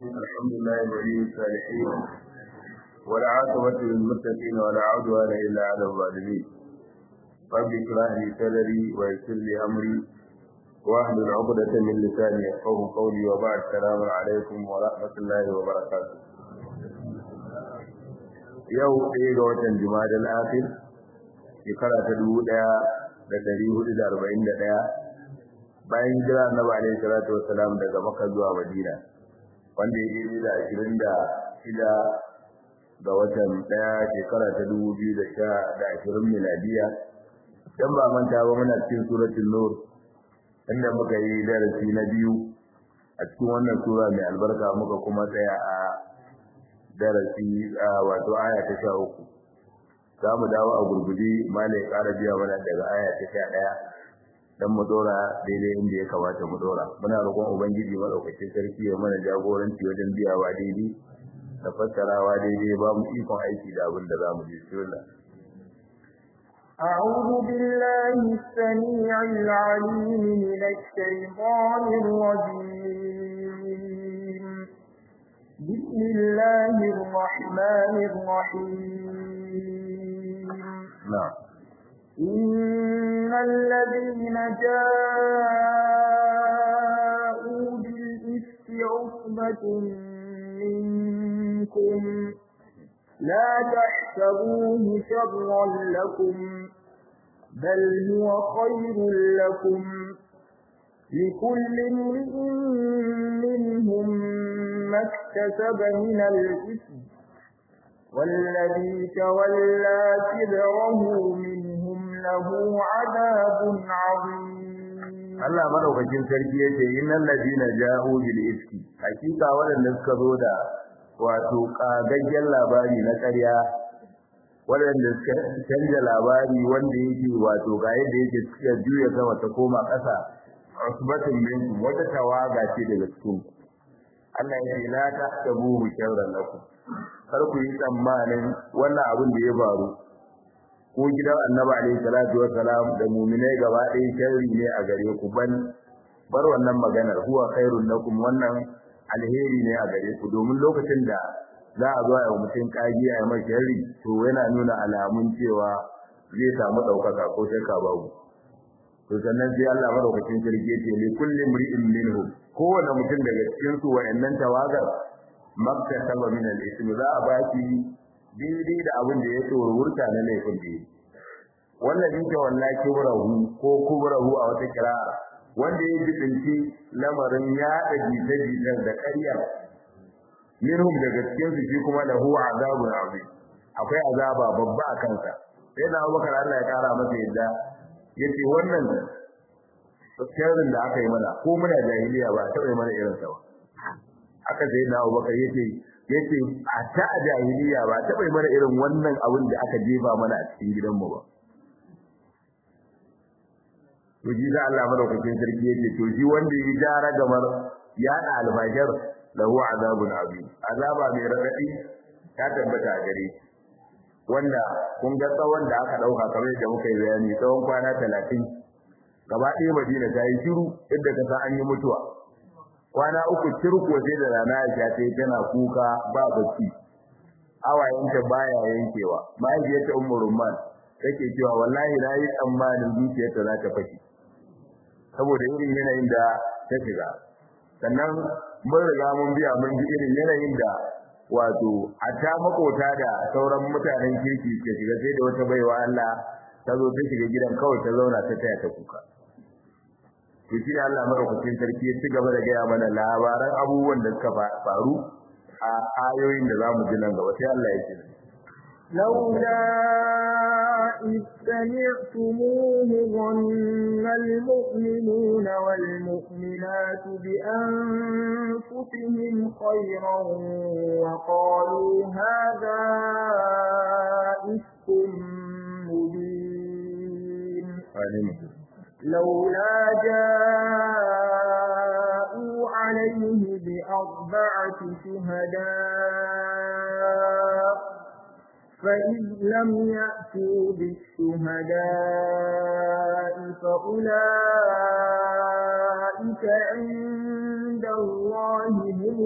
الحمد لله ولي الصالحين والعاقبة للمتقين ولا عدوان إلا على الظالمين رب اشرح لي صدري ويسر لي أمري واحلل عقدة من لساني يفقهوا قولي وبعد السلام عليكم ورحمة الله وبركاته yau ɗaya ga watan Jumadal Akhir shekara ta dubu ɗaya da ɗari hudu da arba'in da ɗaya bayan jira Annabi alaihi salatu wassalam daga Makka zuwa Madina wanda ya yi da ashirin da shida ga watan ɗaya shekara ta dubu biyu da sha da ashirin miladiya dan ba manta ba muna cikin suratul nur inda muka yi darasi na biyu a cikin wannan sura mai albarka muka kuma tsaya a darasi wato aya ta sha uku za mu dawo a gurguje malai ƙara biya mana daga aya ta sha ɗaya dan mu dora daidai inda ya kamata mu dora muna roƙon ubangiji madaukakin sarki ya mana jagoranci wajen biyawa daidai da fassarawa daidai ba mu ikon aiki da abin da za mu ji bismillah أعوذ بالله السميع العليم من الشيطان الرجيم بسم الله الرحمن الرحيم نعم إن الذين جاءوا بالإفك عصبة منكم لا تحسبوه شرا لكم بل هو خير لكم لكل امرئ منهم ما اكتسب من الإثم والذي تولى كبره منهم له عذاب عظيم Allah madaukakin sarki yace innal ladina ja'u bil ifki hakika waɗanda suka zo da wato kagaggen labari na ƙarya waɗanda suka canja labari wanda yake wato ga yadda yake suka juya sama ta koma ƙasa usbatun minkum wata tawaga ce daga cikin Allah ya ce la tahsabuhu sharran lakum kar ku yi tsammanin wannan abin da ya faru ko gidan Annabi alaihi salatu wassalam da mu'minai gaba ɗaya sharri ne a gare ku ban bar wannan maganar huwa khairul lakum wannan alheri ne a gare ku domin lokacin da za a zo a yi mutum kagi a yi mai sharri to yana nuna alamun cewa zai samu ɗaukaka ko shakka babu to sannan sai Allah madaukakin sarki ya ce li kulli mri'in minhum kowane mutum daga cikin su wayannan tawagar makka saba min al-ism za a baki daidai da abin da ya tsoro wurta na laifin da wannan dinka wallahi kubrahu ko kubrahu a wata kira'a wanda ya jibinci lamarin ya da jita-jitar da ƙarya minhum daga cikin su shi kuma lahu azabun azim akwai azaba babba a kansa sai da Abubakar Allah ya kara masa yadda yace wannan sirrin da aka yi mana ko muna jahiliya ba ta yi mana irin sa ba aka sai da Abubakar yace yace a ta jahiliya ba ta yi mana irin wannan abin da aka jefa mana a cikin gidanmu ba to ji da Allah madaukakin sarki yace to shi wanda ya jara gamar ya da alfajar lahu azabun azim azaba mai radadi ta tabbata a gare shi wanda kun ga tsawon da aka dauka kamar yadda muka yi bayani tsawon kwana 30 gaba ɗaya Madina ta yi shiru yadda ka san an yi mutuwa kwana uku cirko sai da rana ya ta tana kuka ba bacci awayenta baya yankewa mahaifiyarta ummu rumman take cewa wallahi na yi tsammanin zuciyarta za ta fashe saboda irin yanayin da ta shiga sannan mun riga mun biya mun ji irin yanayin da wato a ta makota da sauran mutanen kirki ke shiga sai da wata baiwa Allah ta zo ta shiga gidan kawai ta zauna ta taya ta kuka to shi Allah madaukakin sarki ya ci gaba da gaya mana labaran abubuwan da suka faru a ayoyin da zamu ji nan gaba sai Allah ya ce لولا إذ سمعتموه ظن المؤمنون والمؤمنات بأنفسهم خيرا وقالوا هذا إفك مبين لولا جاءوا عليه بأربعة شهداء فإذ لم يأتوا بالشهداء فأولئك أولئك عند الله هم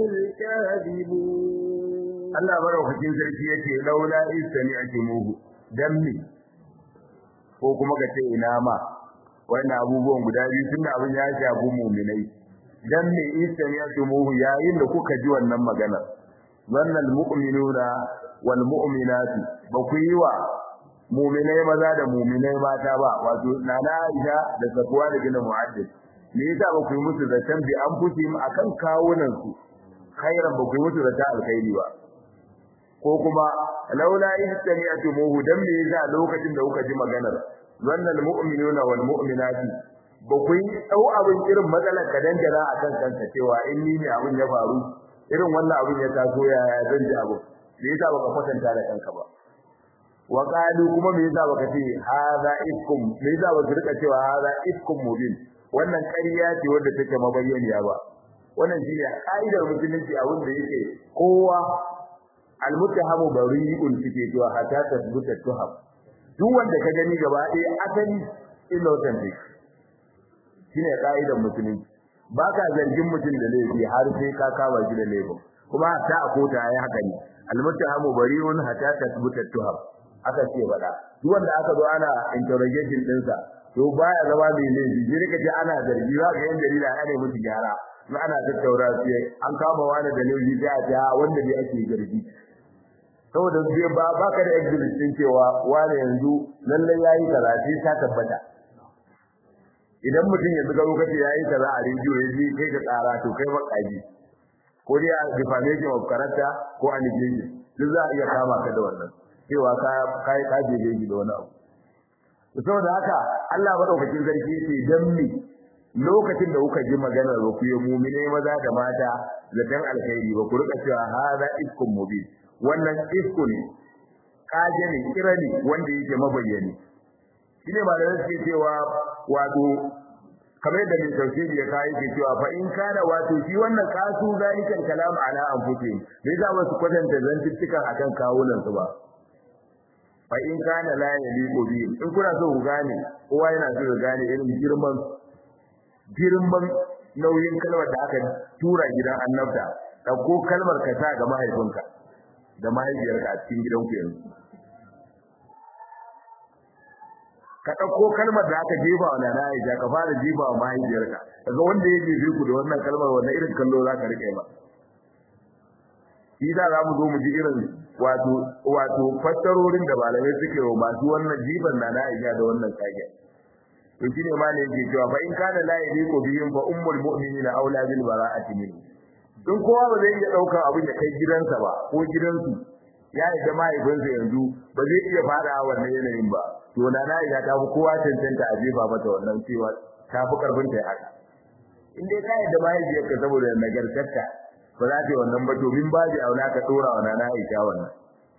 الكاذبون Allah maraukakin sarki yake laula istani akimuhu dan me ko kuma ka ce ina ma wannan abubuwan guda biyu tunda abin ya shafi mu'minai dan me istani akimuhu yayin da kuka ji wannan magana wannan mu'minuna wal mu'minatu ba ku yi wa mu'minai maza da mu'minai mata ba wato nana Aisha da Safwa da bin Mu'addid me yasa ba ku yi musu zaton bi an fusi akan kawunan su khairan ba ku yi musu zata alkhairi ba ko kuma laula istami'tumuhu dan me yasa lokacin da kuka ji maganar wannan mu'minuna wal mu'minati ba ku yi dau abin irin matsalar ka dangana akan kanka cewa in ni ne abin ya faru irin wannan abin ya taso ya zan ji abu me yasa baka kwatanta da kanka ba wa qalu kuma me yasa baka ce hadha ifkum me yasa baka rika cewa hadha ifkum mubin wannan ƙarya ce wadda take mabayyaniya ba wannan shine ka'idar musulunci a wanda yake kowa almuttahamu bari'un suke cewa hatta tasbuta tuham duk wanda ka gani gaba ɗaya asali innocent ne shine ka'idar musulunci baka zargin mutum da laifi har sai ka kama shi da laifin kuma hatta a kota yayi haka ne almuttahamu bari'un hatta tasbuta tuham aka ce bada duk wanda aka zo ana interrogation ɗinsa to baya zama mai laifi sai ka ce ana zargi za ka yan jarida ana musu gyara in ana tattaura sai an kama wani da laifi sai a ce wanda ne ake zargi saboda zai ba baka da exhibit din cewa wani yanzu lalle yayi kaza sai ta tabbata idan mutum yanzu ga lokaci yayi kaza a rediyo yaji kai ka tsara to kai ba kaji ko dai a defamation of character ko allegation duk za a iya kama ka da wannan cewa ka kai ka je da wani abu saboda haka Allah madaukakin sarki yace dan me lokacin da kuka ji magana ba ku yi mu'mine maza da mata zaton alkhairi ba ku rika cewa hada iskun mubin wannan isku ne kaje ne kira ne wanda yake mabayyani shine ba da suke cewa wato kamar da mai tafsiri ya kai ke cewa fa in kana wato shi wannan kasu zalikan kalam ala anfusihim bai za su kwatanta zantuttukan akan kawunan su ba fa in kana la yaliqu bi in kuna so ku gane kowa yana so ya gane irin girman girman nauyin kalmar da aka tura gidan annabta dauko kalmar ka sa ga mahaifinka da mahaifiyarka a cikin gidanku yanzu ka dauko kalmar da aka jefa wa nana Aisha ka fara jefa wa mahaifiyarka kaga wanda ya jefe ku da wannan kalmar wannan irin kallo za ka rike ba shi da za mu zo mu ji irin wato wato fassarorin da malamai suke wa masu wannan jifan nana Aisha da wannan kage to shine ma ne yake cewa fa in kana la yadiku bihim fa ummul mu'minina aula bil bara'ati min in kowa ba zai iya daukar abin da kai gidansa ba ko gidansu ya yi da mahaifinsa yanzu ba zai iya fada wannan yanayin ba to na na ya ta fi kowa cancanta a jefa mata wannan cewa ta fi karfin ta haka in dai ka yadda mahaifiyarka saboda nagartarta ba za ta yi wannan ba domin ba zai auna ka dora wa nana Aisha wannan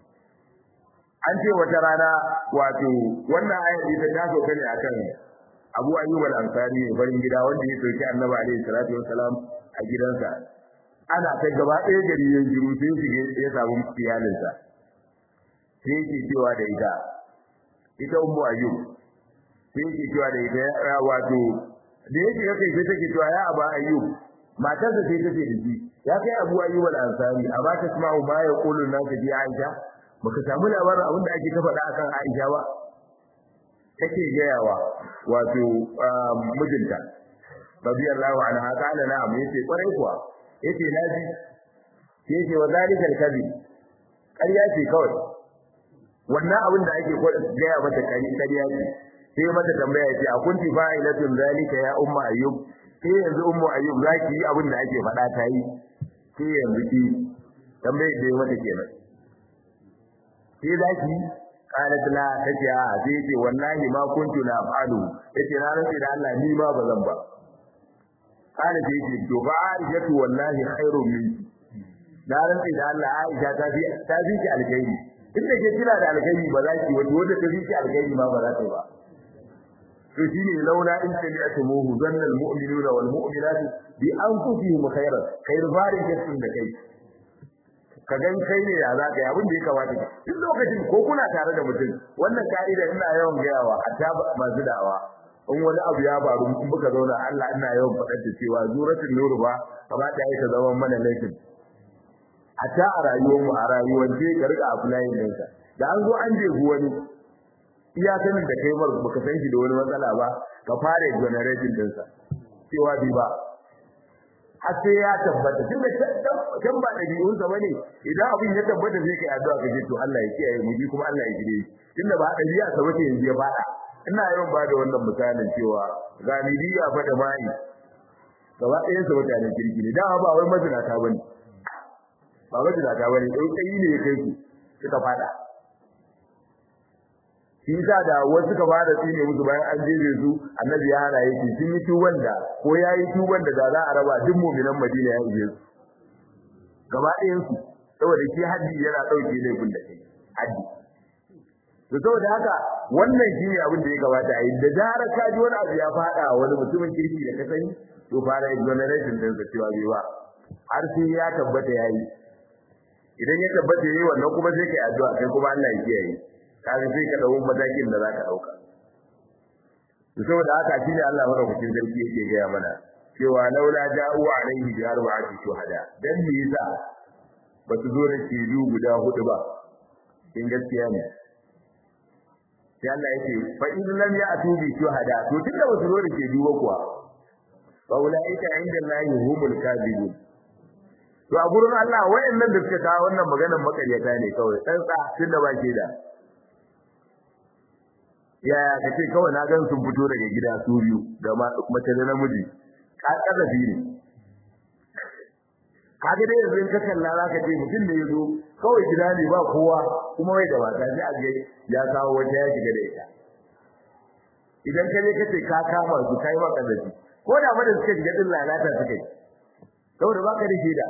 an ce wata rana wato wannan ayat ita ta sauka ne akan Abu Ayyub al-Ansari ne farin gida wanda ya soki Annabi alaihi salatu wassalam a gidansa ana ta gaba ɗaya gari ya jiru sai shige ya samu iyalinsa sai yake cewa da ita ita ummu ayyub sai yake cewa da ita ya wato da yake yake sai take cewa ya aba ayyub matarsa sai take da shi ya kai abu ayyub al-ansari a ba ta sma'u ma ya qulu nan ka ji aisha baka samu labarin abin da ake ta faɗa akan aisha ba take gayawa wato mijinta radiyallahu anha qala na'am yace kwarai kuwa yace naji yace wa zalika al-kadhib ƙarya ce kawai wannan abin da ake gaya mata ƙarya ce sai mata tambaya yace a kunti fa'ilatun zalika ya umma ayyub sai yanzu ummu ayyub zaki yi abin da ake faɗa ta yi sai yanzu ki tambaye da mata kenan sai zaki qalat la tace a sai yace wallahi ma kuntu na fa'alu yace na rantsi da Allah ni ma bazan ba kana da yake to ba Aisha wallahi khairu minki da rantsi da Allah Aisha ta fi ta fi ki alkhairi inda ke kira da alkhairi ba za ki wanda wanda ta fi ki alkhairi ma ba za ta ba to shine laula in tabi'tumuhu zanna almu'minuna wal mu'minatu bi anfusihim khairan khair farin kasin da kai ka gan kai ne ya za ka yi abin da ya kamata duk lokacin ko kuna tare da mutum wannan ka'ida ina yawan gayawa hatta masu da'awa in wani abu ya faru in muka zauna Allah ina yawan faɗar da cewa zuratul nur ba kamata ya ta zama mana laifin a ta a rayuwar mu a rayuwar ce ka rika applying din ka da an zo an jefu wani iya sanin da kai mar baka san shi da wani matsala ba ka fara generating din sa cewa bi ba har sai ya tabbata tunda can ba ɗabi'un sa bane idan abin ya tabbata sai kai addu'a ka ce to Allah ya kiyaye mu kuma Allah ya gide tunda ba ɗabi'a sa bace yanzu ya fada ina yawan ba da wannan misalin cewa ga midiya fa da mai gaba ɗayan su mutanen kirki ne dama ba wai mazinata bane ba mazinata bane dai kai ne kai su suka fada shi yasa da wasu suka fara tsine musu bayan an jeje su annabi ya hana yake sun yi tuban da ko yayi tuban da da za a raba duk mu'minan Madina ya ije su gaba ɗayan su saboda shi haddi yana dauke laifin da kai haddi to saboda haka wannan shine abin da ya gabata a yi da zara ka ji wani abu ya fada wani mutumin kirki da ka sani to fara exoneration din sa cewa bai ba har sai ya tabbata yayi idan ya tabbata yayi wannan kuma sai kai addu'a kai kuma Allah ya kiyaye kaga sai ka dawo matakin da zaka dauka to saboda haka shine Allah madaukakin sarki yake gaya mana cewa laula ja'u alaihi bi arba'ati shuhada dan me yasa ba su zo da shidu guda hudu ba in gaskiya ne sai Allah yake fa in lam ya'tu bi shuhada to tunda ba su zo da shidu ba kuwa fa ulaika inda Allahi humul kadhibun to a gurin Allah wayannan da suka kawo wannan maganar makaryata ne kawai tsantsa tunda ba ke da yaya kace kawai na gan sun fito daga gida su biyu da mace da namiji ka kazafi ne kaga dai yanzu in ka kalla zaka ce mutum da yazo kawai gida ne ba kowa kuma wai da mata sai a ga ya kawo wata ya shiga da ita idan ka je kace ka kama su kai ma kazafi ko da ba da suka shiga din lalata suka yi saboda baka da shaida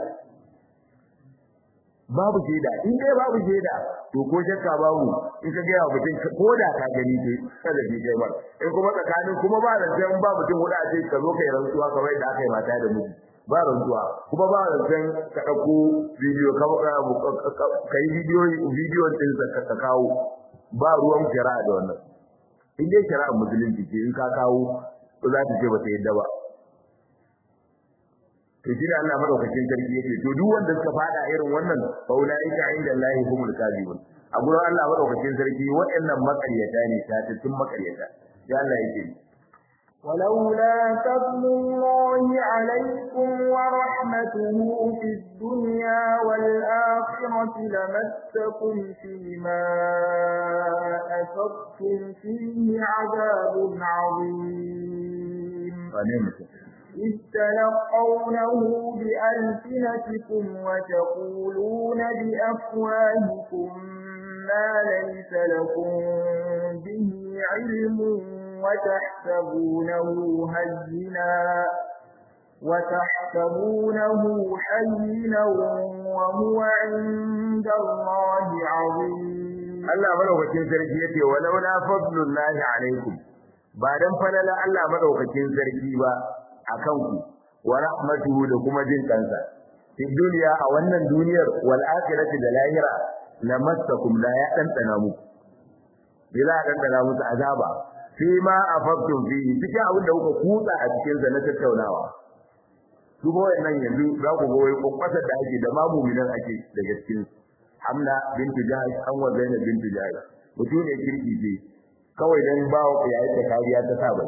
babu shaida in dai babu shaida to ko shakka babu in ka gaya mutum ko da ka gani sai kada bi kai mar in kuma tsakanin kuma ba da sai ba mutum huda a ce ka zo kai rantsuwa kamar da aka yi mata da miji ba rantsuwa kuma ba da sai ka dauko bidiyo ka kai bidiyo bidiyo din ka ka kawo ba ruwan shari'a da wannan in dai shari'a musulunci ce in ka kawo to za ta ce ba ta yadda ba to shi ne Allah madaukakin sarki yake to duk wanda suka fada irin wannan fa ulaika inda Allahi humul kadibun a gurin Allah madaukakin sarki waɗannan makaryata ne tattattun makaryata sai Allah yake ولولا فضل الله عليكم ورحمته في الدنيا والآخرة لمسكم فيما أفضتم فيه عذاب عظيم إذ تلقونه بألسنتكم وتقولون بأفواهكم ما ليس لكم به علم وتحسبونه هينا وتحسبونه حينا وهو عند الله عظيم Allah madaukakin sarki yace walaula fadlullahi alaikum ba dan falala Allah madaukakin sarki ba akan ku wa rahmatuhu da kuma jin kansa fi duniya a wannan duniyar wal akhirati da lahira lamassakum la ya dandana muku bila dandana muku azaba fi ma afaqtum fi cikin abin da kuka kutsa a cikin sa na tattaunawa duk wannan yanzu za ku ga wai kokwasar da ake da ma mu'minan ake daga cikin Hamna bintu Jahash an wa Zainab bintu Jahash mutum ne kirki ce kawai dan bawo yayin da kariya ta saba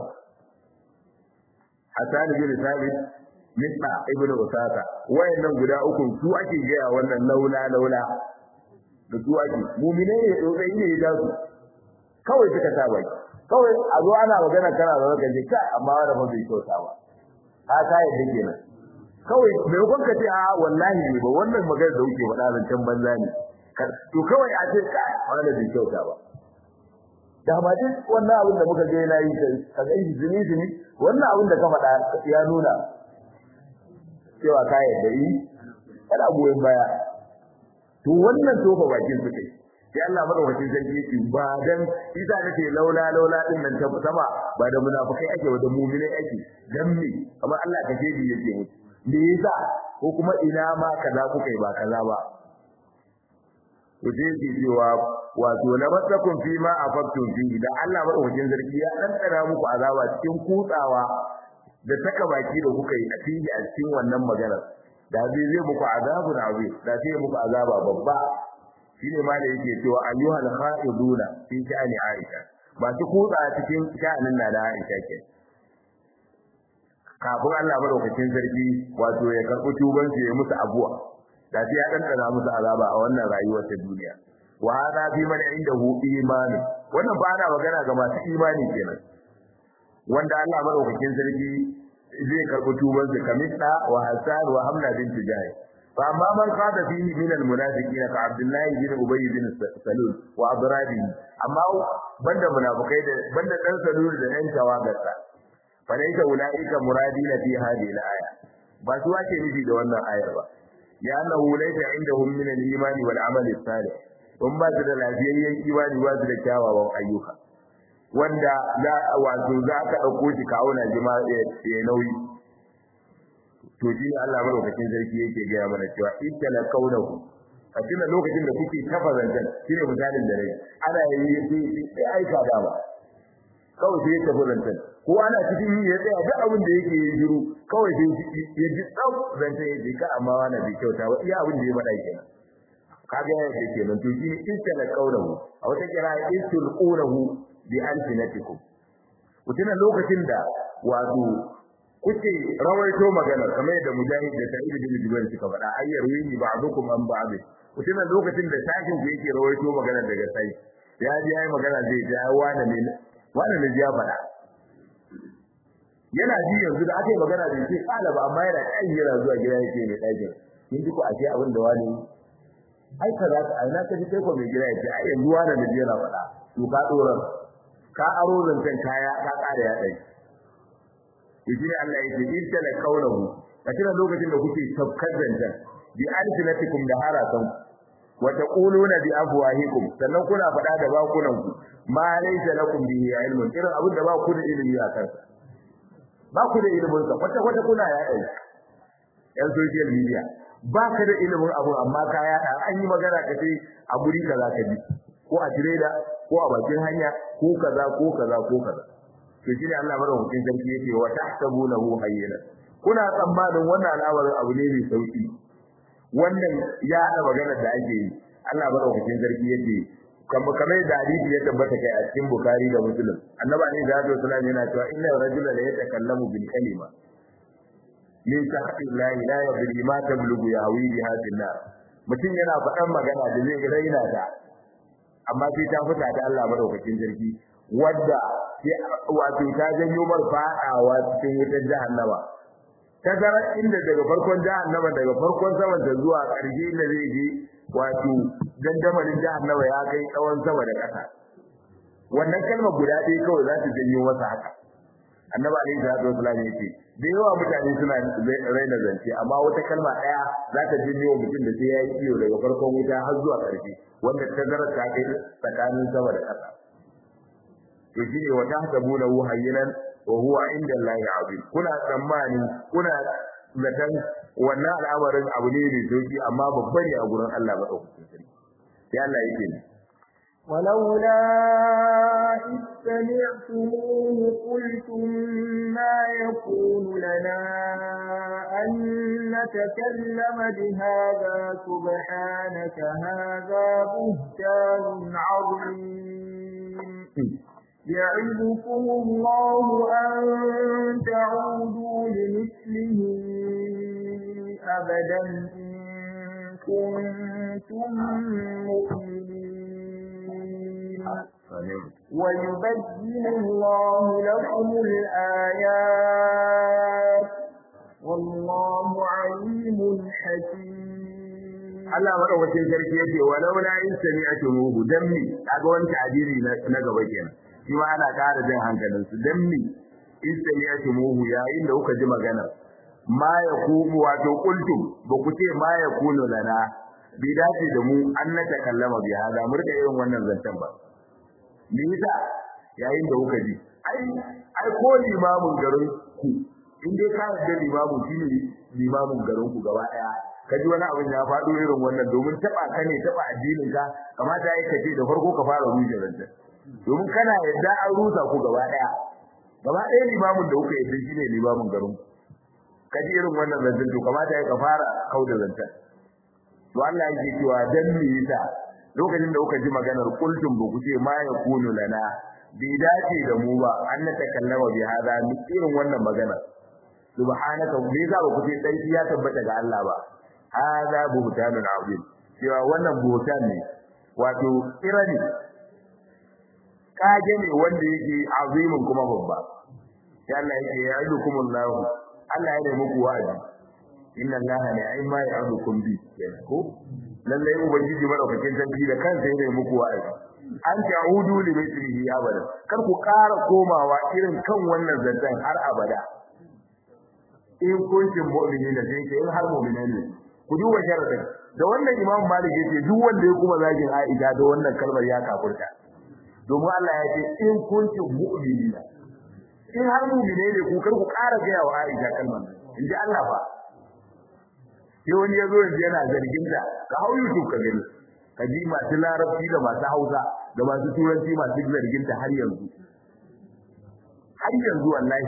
Hassan bin Sabit Misna ibn Usaka wayannan guda uku su ake gaya wannan laula laula da su ake mu'mine ne dai ne da su kawai suka saba kawai a zo ana magana kana da zaka je kai amma wanda ba bai kyauta ba ka ka yadda kenan kawai me kun ka ce a wallahi ne ba wannan magana da kuke faɗa zancen banza ne to kawai a ce kai wanda bai kyauta ba da ma duk wannan abin da muka ga yana yi ka ga shi zini zini wannan abin da ka faɗa ya nuna cewa ka yadda yi kana goyon baya to wannan tofa bakin su kai sai Allah madaukakin sarki yake ba dan isa nake laula laula din nan ta sama ba da munafikai ake wa da mu'minai ake dan me amma Allah ka jebi yake mutu me yasa ko kuma ina ma kaza kuka yi ba kaza ba to sai yake cewa wato la masakum fi ma afaktum fi da Allah madaukakin sarki ya ɗanɗana muku azaba cikin kutsawa da saka baki da kuka yi a cikin a cikin wannan magana da zai zai muku azabun azim da sai muku azaba babba shine ma da yake cewa ayyuhal khaiduna fi sha'ani Aisha masu kutsa cikin sha'anin na da Aisha ke kafin Allah madaukakin sarki wato ya karɓi tuban su ya musu abuwa da sai ya ɗanɗana musu azaba a wannan rayuwar ta duniya wa hada fi man indahu imani wannan ba ana magana ga masu imani kenan wanda Allah madaukakin sarki zai karɓi tuban su kamista wa hasan wa hamna bint jahi fa amma man qada fihi min al munafiqina ka abdullah bin ubay bin salul wa abrabi amma banda munafikai da banda dan salul da ɗan tawagarsa fa laysa ulaika muradina fi hadhihi al aya ba su wace nufi da wannan ayar ba ya annahu laysa indahum min al iman wal amal salih in ba su da lafiyayyen imani ba su da kyawawan ayyuka wanda za wato za ka ɗauko shi kawo na jima ya nauyi to shi ne Allah madaukakin sarki yake gaya mana cewa ittala kaunahu a cikin lokacin da kuke tafazantan shi ne misalin da rai ana yi sai aika da ba kawai sai ya tafi zantan ko ana cikin yi ya tsaya duk abin da yake yi shiru kawai sai ya ji tsaf zantan ya ji ka amma wani bai kyauta ba iya abin da ya faɗa kenan kaga ya ce kenan to shi ittala kaunahu a wata kira istilqunahu bi alfinatikum kutina lokacin da wato kuke rawaito magana kamar yadda mujahid da sa'id bin jubair suka faɗa ayyar wini ba'dukum an ba'd kutina lokacin da sakin ku yake rawaito magana daga sai ya ji yayi magana zai ji ai wani ne wani ne ya faɗa yana ji yanzu da aka yi magana da shi kala ba amma yana kan yana zuwa gida yake mai ɗakin kin ji ku ashe abin da wani ai kaza ka ai na ka ji kai ko mai gida yake ai yanzu wani ne yana faɗa to ka doran ka aro zancen kaya ka kare ya dai shi ne Allah yake idda la kaulahu kace lokacin da kuke tafkar zancen bi alfinatikum da haratan wa taquluna bi afwahikum sannan kuna faɗa da bakunan ku ma laysa lakum bihi ilmun irin abin da ba ku da ilimi a kansa ba ku da ilimin sa kwata kwata kuna ya dai yan social media ba ka da ilimin abu amma ka yaɗa an yi magana ka ce a guri kaza ka bi ko a tireda ko a bakin hanya ko kaza ko kaza ko kaza to shine Allah madaukakin sarki yake wa tahsabunahu hayyana kuna tsammanin wannan al'amarin abu ne mai sauki wannan ya hada maganar da ake yi Allah madaukakin sarki yake kamar kamar da hadisi ya tabbata kai a cikin Bukhari da Muslim annabi ne da Alaihi wasallam yana cewa inna rajula la yatakallamu bil kalima min tahti la ilaha illa ma tablugu yawi biha nar mutum yana faɗan magana da zai raina ta amma sai ta fita da Allah madaukakin sarki wadda wato ta janyo mar fadawa cikin wutar jahannama tazara inda daga farkon jahannama daga farkon saman ta zuwa ƙarshe inda zai je wato dandamalin jahannama ya kai tsawon sama da ƙasa wannan kalma guda ɗaya kawai za ta janyo masa haka annabi alaihi salatu wasallam ya ce da yawa mutane suna raina zance amma wata kalma ɗaya za ta janyo wa mutum da sai ya yi iyo daga farkon wuta har zuwa ƙarshe wanda tazarar ta kai tsakanin sama da ƙasa to shine wa tahsabunahu hayyinan wa huwa inda Allahi azim kuna tsammani kuna zaton wannan al'amarin abu ne mai sauki amma babba ne a gurin Allah madaukakin sarki sai Allah yake ne ولولا إذ سمعتموه قلتم ما يكون لنا أن نتكلم بهذا سبحانك هذا بهتان عظيم يعظكم الله أن تعودوا لمثله أبدا إن كنتم مؤمنين ويبين الله لكم الآيات والله عليم حكيم Allah madaukakin sarki yake walau la in sami'tumuhu dammi kaga wani ta'abiri na gaba kenan shi ma ana ƙara jin hankalin su dammi in sami'tumuhu yayin da kuka ji magana ma yakumu wato qultum ba ku ce ma yakunu lana bi dace da mu an na takallama bi hada mu rika irin wannan zancen ba me yasa yayin da kuka ji ai ai ko limamin garin ku in dai ka yarda limamu shine limamin garin ku gaba daya ka ji wani abin ya faɗo irin wannan domin taba ka ne taba addinin ka kamata yayi kace da farko ka fara rushe ranta domin kana yarda an rusa ku gaba daya gaba daya limamin da kuka yarda shine limamin garin ku ka ji irin wannan zancen to kamata yayi ka fara kauda zancen to Allah yake cewa dan me yasa lokacin da kuka ji maganar kultum ba ku ce ma yakunu lana bai dace da mu ba an na takallama bi hada mu irin wannan magana subhanaka me za ku ce sai ya tabbata ga Allah ba hada buhtanun azim cewa wannan buhtan ne wato irani kage ne wanda yake azimin kuma babba sai Allah yake ya ayyukum Allah Allah ya muku wa'azi inna Allah ni'ma ya'udukum bi ko lallai ubangiji madaukakin sarki da kansa ya muku wa'azi an ta'udu li mithlihi abada kar ku ƙara komawa irin kan wannan zantan har abada in kuntum mu'minina sai ke in har mu'minan ne ku duba sharadin da wannan imam malik yace duk wanda ya kuma zagin aisha da wannan kalmar ya kafurta domin Allah ya ce in kuntum mu'minina in har mu'mine ne ku kar ku ƙara ga wa aisha kalmar in ji Allah fa sai wani ya zo yanzu yana zargin ta ka hau YouTube ka gani ka ji masu larabci da masu hausa da masu turanci masu zargin ta har yanzu har yanzu wallahi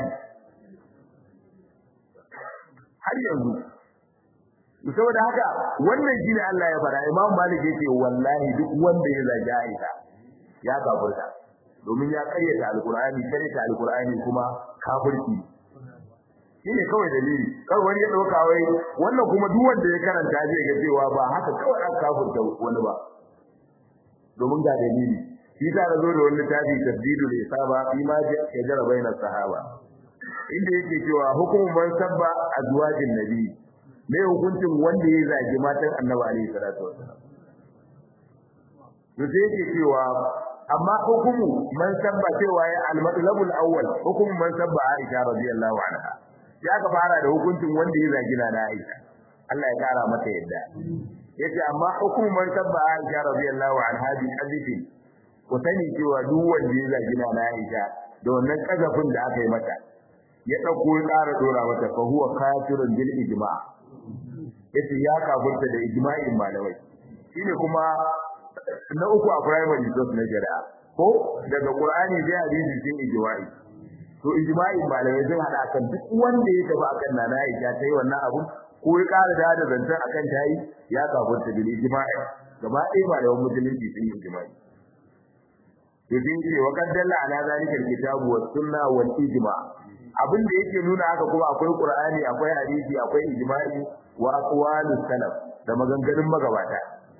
har yanzu saboda haka wannan shine Allah ya fara Imam Malik yake wallahi duk wanda ya zagi Aisha ya kafirta domin ya karyata alqur'ani karyata alqur'ani kuma kafirci shine kawai dalili kar wani ya dauka wai wannan kuma duk wanda ya karanta zai ga cewa ba haka kawai aka kafirta wani ba domin ga dalili shi ta zo da wani tafi tabdidul isaba fi ma jara baina sahaba inda yake cewa hukumun man sabba azwajin nabi me hukuncin wanda ya zagi matan annabi alaihi salatu wasallam to sai yake cewa amma hukumu man sabba cewa ya al-matlabul awwal hukumun man sabba aisha radiyallahu anha ya ka fara da hukuncin wanda ya zagi na Aisha Allah ya kara mata yadda yace amma hukumun man sabba aisha radiyallahu anha bi hadithin ku sani cewa duk wanda ya zagi na Aisha da wannan kazafin da aka yi mata ya dauko ya ƙara dora mata fa huwa kafirun bil ijma' yace ya kafirta da ijma'in malamai shine kuma na uku a primary course na shari'a ko daga Qur'ani da hadisi sai ijma'i to ijma'in malamai sun hada kan duk wanda ya tafi akan nana Aisha tayi wannan abu ko ya ƙara da da zantar akan tayi ya kafirta bil ijma'i gaba ɗaya malaman musulunci sun yi ijma'i to din ce wa qaddalla ala zalika alkitabu was sunna wal ijma' abin da yake nuna haka kuma akwai qur'ani akwai hadisi akwai ijma'i wa aqwalus salaf da maganganun magabata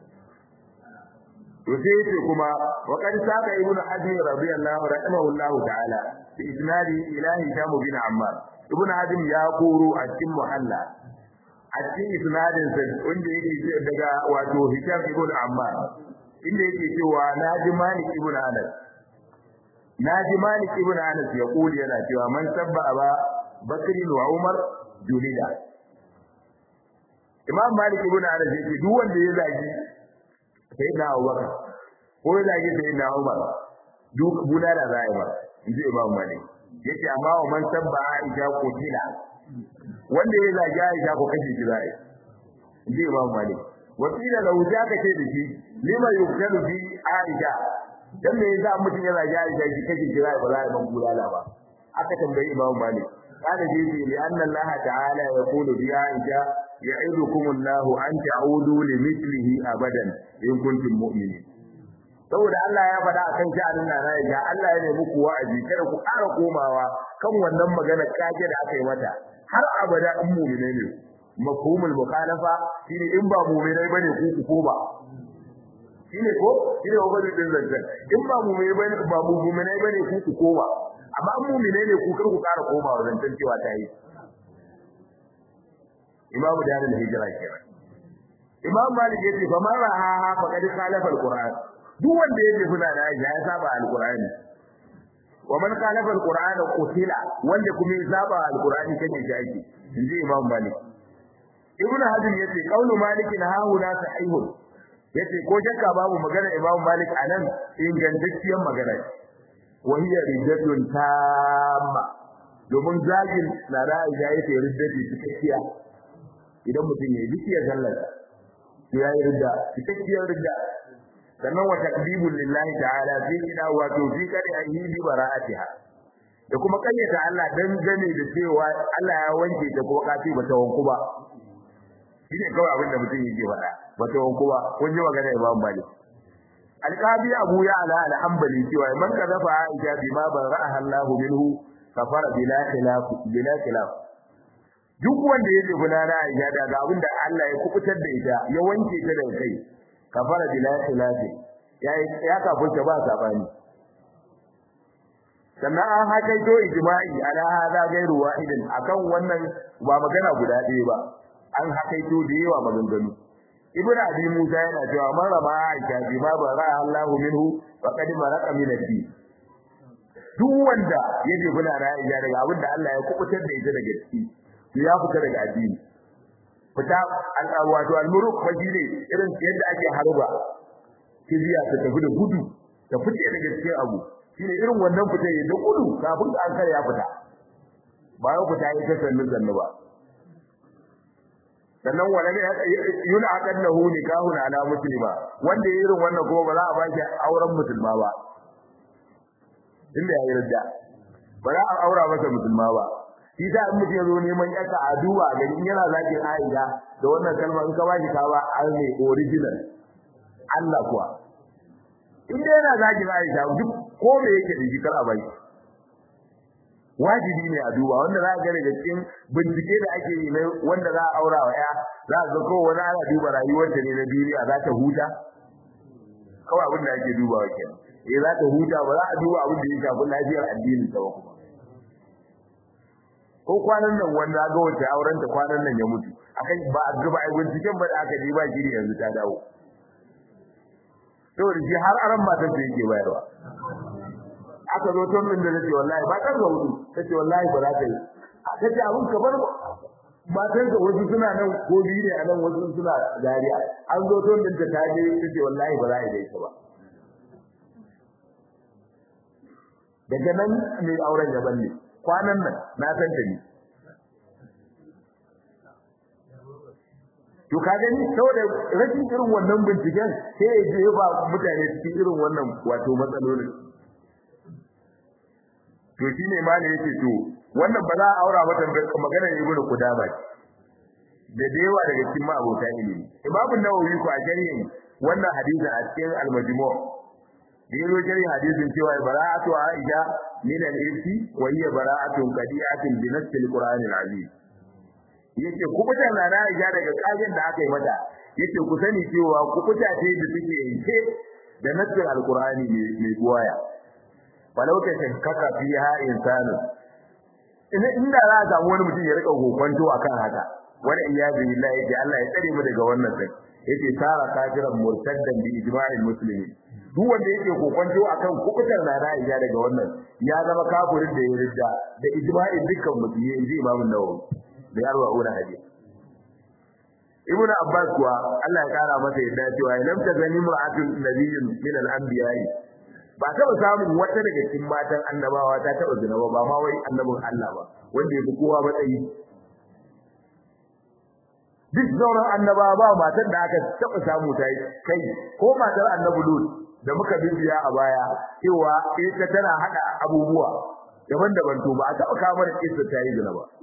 to sai yace kuma wa qad saqa ibnu hazm radiyallahu rahimahullahu ta'ala bi isnadi ila hisham bin ammar ibnu hazm ya koro a cikin muhalla a cikin isnadin sa wanda yake daga wato hisham ibn ammar inda yake cewa naji malik ibn anas naji malik ibn anas ya kuli yana cewa man sabba aba bakr wa umar julida imam malik ibn anas yake duk wanda ya zagi sayyidina abubakar ko ya zagi sayyidina umar duk bulala zai ba inji imam malik yake amma wa man sabba aisha kutila wanda ya zagi aisha ko kashe shi zai inji imam malik wakila lahu zaka ce da shi lima yuqtalu bi aisha dan me yasa mutum ya zagi aisha shi kashe shi zai ba zai ban bulala ba aka tambayi imam malik قال جيتي لأن الله تعالى يقول في عائشة يعظكم الله أن تعودوا لمثله أبدا إن كنتم مؤمنين saboda Allah ya faɗa akan sha'anin na Aisha Allah ya nemi ku wa'azi kada ku ƙara komawa kan wannan magana kage da aka yi mata har abada in mu'mine ne mafhumul mukhalafa shine in ba mu'mine bane ku ku koma shine ko shine wani din zancan in ba mu'mine bane ba mu'mine bane ku ku koma amma an mu'mine ne ku kar ku ƙara komawa zancan cewa ta yi imamu darul hijra kenan imam malik yace fa man raha fa qad khalafa alquran duk wanda yake kuna da ya saba alqurani wa man khalafa alquran qutila wanda kuma ya saba alqurani kake shaki inji imam malik ibn hazm yace qaulu malik hahuna sahihun yace ko shakka babu magana imam malik anan ingantacciyar magana wa hiya rijatun tamma domin zagin na da Aisha yake ridda ce cikakkiya idan mutum ya yi ya sallar to ya yi ridda cikakkiyar ridda sannan wa takdibul lillahi ta'ala fi ida wa to fi kari ayi bi bara'atiha da kuma kayyata Allah dan gane da cewa Allah ya wanke ta ko kafi ba ta wanku ba shine kawai abin da mutum yake faɗa ba ta wanku ba kun ji magana Imam Malik alqabi Abu Ya'la al-Hanbali cewa man kazafa Aisha bima bara'aha Allah minhu kafara bila khilaf bila khilaf duk wanda ya ce guna na Aisha daga abin da Allah ya kubutar da ita ya wanke ta daga kai kafara bila khilaf ya ya kafurta ba sabani sannan an hakaito ijma'i ala hada gairu wahidin akan wannan ba magana guda ɗaya ba an hakaito da yawa maganganu ibnu abi musa yana cewa man rama aisha bi ma bara Allahu minhu faqad maraka min ad-din duk wanda ya je bula ra'ayi daga abin da Allah ya kubutar da ita daga ciki to ya fita daga addini fita wato al-muruk fajile irin yadda ake harba kibiya ta tafi da gudu ta fice daga cikin abu shine irin wannan fita ya da gudu kafin an kare ya fita ba ya fita ya ta sannu sannu ba sannan wala ne yuna aqannahu nikahun ala muslima wanda ya irin wannan kuma ba za a ba shi auren musulma ba inda ya yi ridda ba za a aura masa musulma ba shi ta in mutum ya zo neman yaka a duba ga in yana zakin Aisha da wannan kalma in ka ba shi ka ba an ne original Allah kuwa in dai yana zakin Aisha duk ko me yake da shi kar a bai wajibi ne a duba wanda za a ga daga cikin bincike da ake yi wanda za a aura wa ya za a ga ko wani ana duba rayuwarta ne na duniya za ta huta kawai abin da ake dubawa kenan eh za ta huta ba za a duba abin da ya shafi lafiyar addinin ta ba kuma ko kwanan nan wanda ga wata auren ta kwanan nan ya mutu akan ba a gaba ai binciken ba da aka ji ba shiri yanzu ta dawo saboda shi har aran matan ta yake bayarwa aka zo ton min da nace wallahi ba kan hudu tace wallahi ba za ta yi tace abun kamar matan ka wasu suna nan ko biyu ne a nan wasu suna dariya an zo ton din ta taje tace wallahi ba za a yi da ita ba daga nan mai auren ya balle kwanan nan na san ta ni to ka gani saboda rashin irin wannan binciken sai ya je ba mutane cikin irin wannan wato matsalolin to shine malai yake to wannan ba za a aura mata magana ibnu kudama da dewa daga cikin ma'abota ilimi imamu nawawi ko a jariyin wannan hadisin a cikin al-majmu' da yazo jari hadisin cewa bara'atu aisha min al-irsi wa hiya bara'atun qadi'atin bi nass al-qur'an al-azim yace kubuta na aisha daga kajin da aka yi mata yace ku sani cewa kubuta ce da take yanke da nass al-qur'ani mai buwaya walau ta shakkaka fiha insanu ina inda za a samu wani mutum ya rika kokonto akan haka wani iyazu billahi ya Allah ya tsare mu daga wannan sai yace sara kafiran murtaddan bi ijma'il muslimin duk wanda yake kokonto akan kukutar na Aisha daga wannan ya zama kafirin da ya ridda da ijma'in dukkan musulmi inji Imam Nawawi da yarwa ura hadisi Ibn Abbas kuwa Allah ya kara masa yadda cewa lam tazani mar'atun nabiyyin min al-anbiya'i ba taɓa samun wata daga cikin matan annabawa ta taɓa zina ba ba ma wai annabin Allah ba wanda yafi kowa matsayi duk sauran annabawa ba matar da aka taɓa samu ta yi kai ko matar annabi Lut da muka bibiya a baya cewa ita tana hada abubuwa daban-daban to ba a taɓa kawo mana kissa ta yi zina ba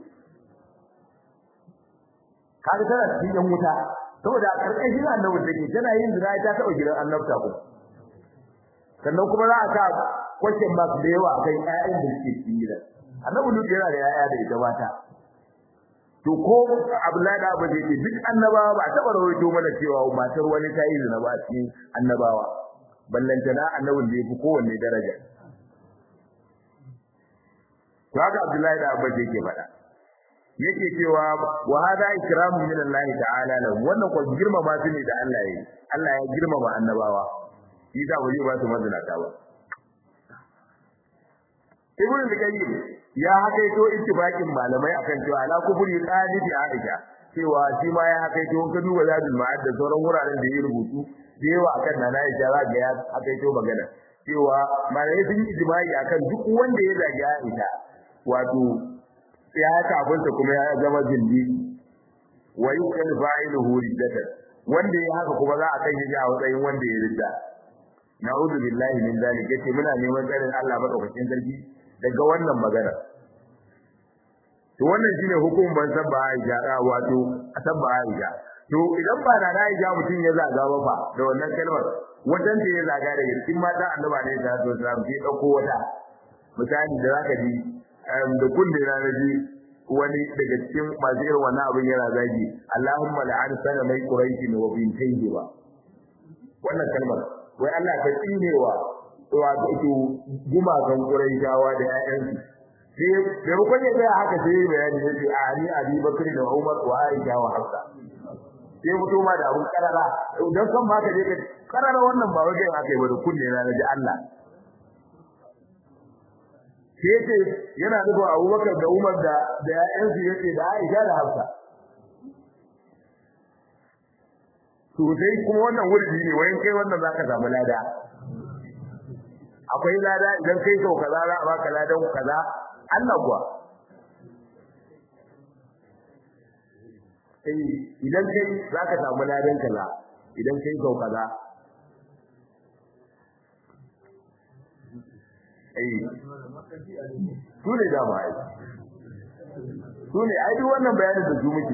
kaga tana cikin yan wuta saboda a ƙarƙashin annabin take tana yin zina ta taɓa gidan annabta ko sannan kuma za a sa question mark da yawa akan ƴaƴan da suke cikin gidan annabi Lut yana da ƴaƴa da ita mata to ko Abdullahi da Abu ce duk annabawa ba taɓa rawaito mana cewa matar wani ta yi zina ba a cikin annabawa ballantana annabin da yafi kowanne daraja to haka Abdullahi da Abu yake faɗa yake cewa wa hada ikramu min Allah ta'ala lahu wannan ko girmama su ne da Allah yayi Allah ya girmama annabawa shi da waje ba su mazunata ba Ibn al-Qayyim ya hakaito ittifaqin malamai akan cewa ala kuburi qalibi Aisha cewa shi ma ya hakaito ka duba zadul ma'ad da sauran wuraren da ya rubutu da yawa akan nana Aisha za ga ya hakaito magana cewa malamai sun yi ijma'i akan duk wanda ya zagi Aisha wato ya kafinta kuma ya zama zindi wa yuqal fa'iluhu riddatan wanda ya haka kuma za a kai shi a matsayin wanda ya ridda na'udhu billahi min zalik yace muna neman tsarin Allah madaukakin sarki daga wannan magana to wannan shine hukumin ban sabba Aisha wato sabba Aisha to idan ba na Aisha mutum ya zaga ba fa da wannan kalmar wajen da ya zaga daga cikin mata Annabi ne da to sai sai dauko wata misali da zaka ji da kunne na naji wani daga cikin masu irin wannan abin yana zagi Allahumma la'an sana mai quraishi wa bintayhi wa wannan kalmar wai Allah ka tsinewa wato gumakan quraishawa da ƴaƴansu sai da rukun ya tsaya haka sai bayani yace Ali Abi Bakr da Umar wa Aisha wa Hafsa sai mutu ma da abun karara dan san ma ka je ka karara wannan ba wai aka yi ba da kunne na da Allah sai ce yana nufin Abubakar da Umar da da ƴaƴansu yace da Aisha da Hafsa to sai kuma wannan wurdi ne wayan kai wannan zaka samu lada akwai lada idan kai sau kaza za a baka ladan kaza Allah kuwa eh idan kai zaka samu ladan kaza idan kai sau kaza eh su ne da mai su ne ai duk wannan bayanin da su muke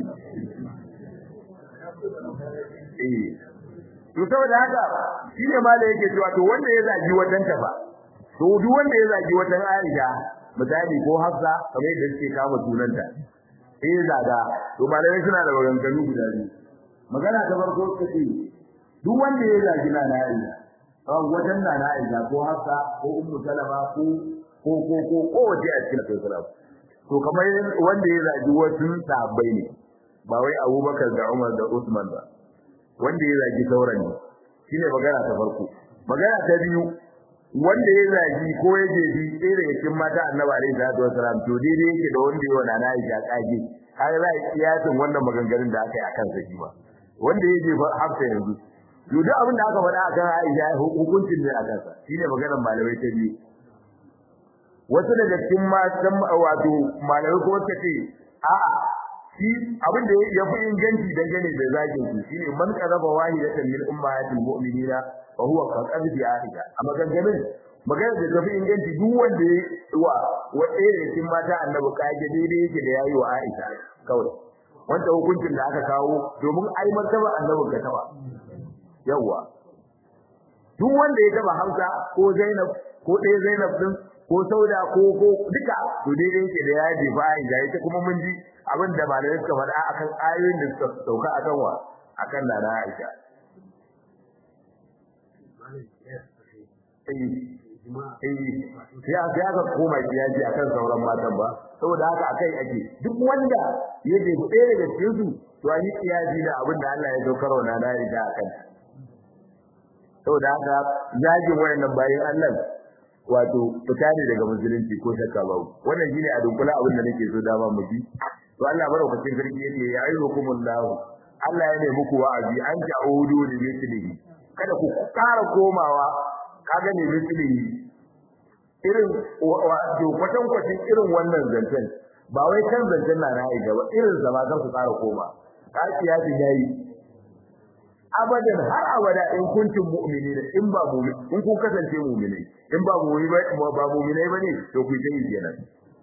eh to saboda haka shine ma da yake cewa to wanda ya zagi wajen ta ba to duk wanda ya zagi wajen Aisha misali ko Hafsa kamar yadda suke kama sunanta eh zaga to malamai suna da maganganu guda biyu magana ta farko kace duk wanda ya zagi na Aisha ran wajen na Aisha ko Hafsa ko Ummu Salama ko ko ko ko ko wace a cikin Islam to kamar wanda ya zagi wasu sahabbai ne ba wai Abubakar da Umar da Usman ba wanda ya zagi sauran ne shine magana ta farko magana ta biyu wanda ya zagi ko ya jebi ɗaya daga cikin mata annabi alaihi salatu wasalam to daidai yake da wanda ya wana na Aisha kage har za a kiyasin wannan maganganun da aka yi akan sa shi ma wanda ya jefa hafsa yanzu to duk abin da aka faɗa akan Aisha hukuncin ne akan sa shine maganar malamai ta biyu wasu daga cikin matan wato malamai kuma suka ce a'a shi abin da ya fi inganci dangane da zagin su shine man qaraba wahidatan min ummahatil mu'minina wa huwa ka qabdi aisha a maganganun magana da ta fi inganci duk wanda ya wa wanda ya cikin mata annabi kage daidai yake da yayi wa aisha kawai wanda hukuncin da aka kawo domin ai martaba annabi ka taba yawa duk wanda ya taba Hamza ko Zainab ko ɗaya Zainab din ko Sauda ko ko duka to daidai yake da yaji fa Aisha ita kuma mun ji abin da malamai suka faɗa akan ayoyin da suka sauka akan wa akan nana Aisha ya ya ga koma kiyaji akan sauran matan ba saboda haka akai ake duk wanda ya je ɗaya daga cikin su to an yi kiyaji da abin da Allah ya saukar wa nana Aisha akan saboda haka zagin wayannan bayin Allah wato fita ne daga musulunci ko shakka babu wannan shine a dunkula abin da nake so dama mu ji to Allah barokacin sarki yake ya ayyukumullahu Allah ya ne muku wa'azi an ja'udu li mithlihi kada ku ƙara komawa kaga ne mithlihi irin wato kwatan kwatin irin wannan zancen ba wai kan zancen na Aisha ba irin sa ba kan ku ƙara koma ka kiyasi yayi abadan har abada in kuntum mu'minina in ba mu'min in kun kasance mu'minai in ba mu'mini ba ba mu'minai bane to ku yi kenan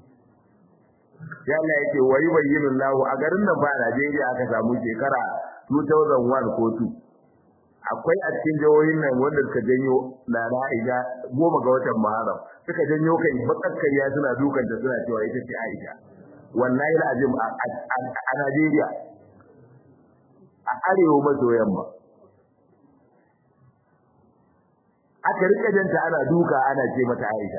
ya Allah yake wa yubayyinu Allah a garin nan ba Najeriya aka samu shekara 2001 ko 2 akwai a cikin jihohin nan wanda suka janyo na Aisha goma ga watan Muharram suka janyo kai bakakkariya suna dukan ta suna cewa ita ce Aisha wallahi alazim a Najeriya a arewa maso yamma aka rika janta ana duka ana ce mata Aisha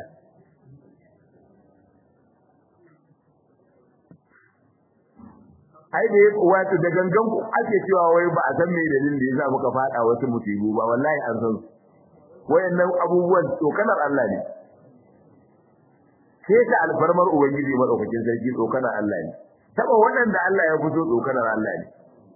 ai da wato da gangan ku ake cewa wai ba a san me dalilin da yasa muka fada wasu musibu ba wallahi an san wayannan abubuwan tsokanar Allah ne sai ta alfarmar ubangiji madaukakin sarki tsokanar Allah ne taba waɗanda Allah ya fito tsokanar Allah ne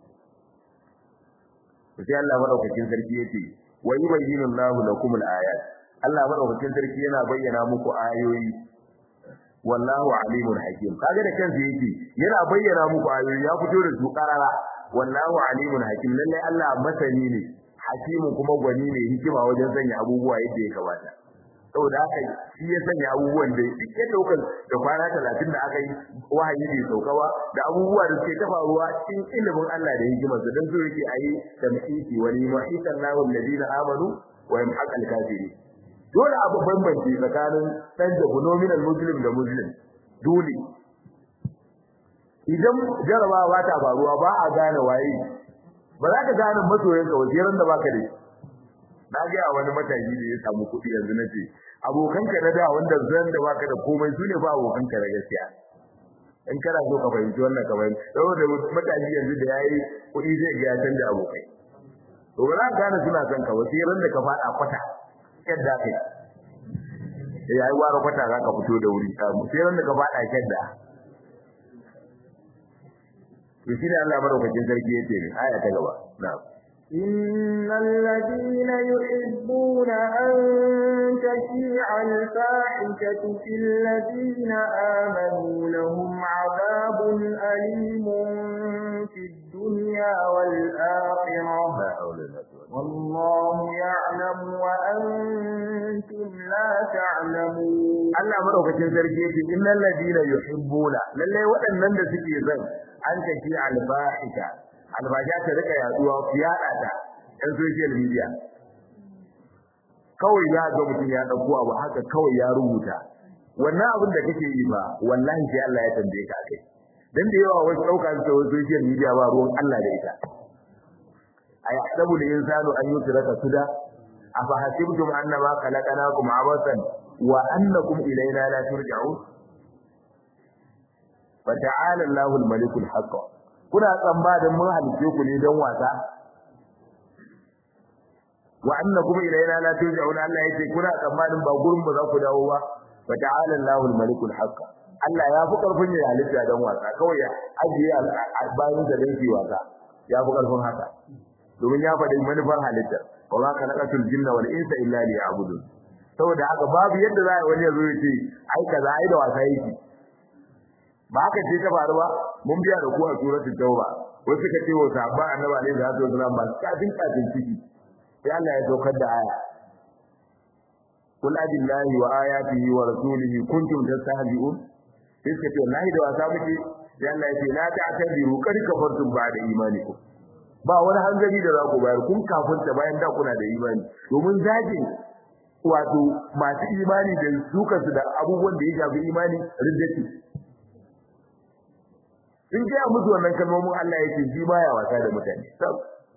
sai Allah madaukakin sarki yace wa yubayyinu Allahu lakum al-ayat Allah madaukakin sarki yana bayyana muku ayoyi wallahu alimun hakim kaga da kansa yake yana bayyana muku ayoyi ya fito da su karara wallahu alimun hakim lalle Allah masani ne hakimu kuma gwani ne hikima wajen sanya abubuwa yadda ya kamata saboda haka shi ya sanya abubuwan da duk yadda kuka da kwana talatin da aka yi wahayi bai sauka ba da abubuwa da suke ta faruwa cikin ilimin Allah da hikimarsa don so yake a yi da ma'iki wani ma'ikan lahu alladina amanu wa yamhaq al-kafirin dole abu bambance tsakanin dan da nominal muslim da muslim dole idan jarabawa ta faruwa ba a gane waye ba za ka gane masoyanka wajeran da baka da shi na ga wani matashi da ya samu kuɗi yanzu na ce abokanka na da wanda zan da baka da komai su ne ba abokanka na gaskiya in kana so ka fahimci wannan ka fahimci saboda matashi yanzu da yayi kuɗi zai ga ya canja abokai to ba za ka gane suna son ka wasu ran da ka faɗa kwata yadda kai ya yi ware kwata za ka fito da wuri samu sai ran da ka faɗa yadda to shi ne Allah madaukakin sarki ya ce aya ta gaba na'am إن الذين يحبون أن تشيع الفاحشة في الذين آمنوا لهم عذاب أليم في الدنيا والآخرة والله يعلم وأنتم لا تعلمون Allah madaukakin sarki yake innal ladina yuhibbuna lalle waɗannan da suke zan an tafi alfahisha albaja ta rika yaduwa fiyada ta ɗan social media kawai ya ga mutum ya dauko abu haka kawai ya rubuta wannan abin da kake yi ba wallahi sai Allah ya tambaye ka kai dan da yawa wasu dauka su wasu social media ba ruwan Allah da ita ayahsabu al-insanu an yusraka suda afa hasibtum annama khalaqnakum abathan wa annakum ilayna la turja'un fa ta'ala Allahu al-malikul haqq kuna tsamba da mun halice ku ne don wasa wa annakum ilayna la turja'un Allah yace kuna tsammanin ba gurin ba za ku dawo ba fa ta'ala Allahu al-malikul haqq Allah ya fi karfin ya halitta don wasa kawai ya ajiye albayin da dan wasa ya fi karfin haka domin ya faɗi manufar halitta wa ma khalaqatul jinna wal insa illa liya'budun saboda haka babu yadda za a wani ya zo ya ce ai kaza ai da wasa yake ba haka ce ta faru ba mun biya da ku a suratul tauba wasu suka ce wa sahabba annabi alaihi salatu wasallam ba kafin kafin ciki sai Allah ya saukar da aya kul abillahi wa ayatihi wa rasulihi kuntum tastahzi'un sai suka ce wallahi da wasa muke sai Allah ya ce la ta'tabiru qad kafartum ba'da imanikum ba wani hanzari da za ku bayar kun kafinta bayan da kuna da imani domin zagin wato masu imani da sukansu da abubuwan da ya shafi imani riddati in gaya musu wannan kalmomin Allah yake shi baya wasa da mutane sab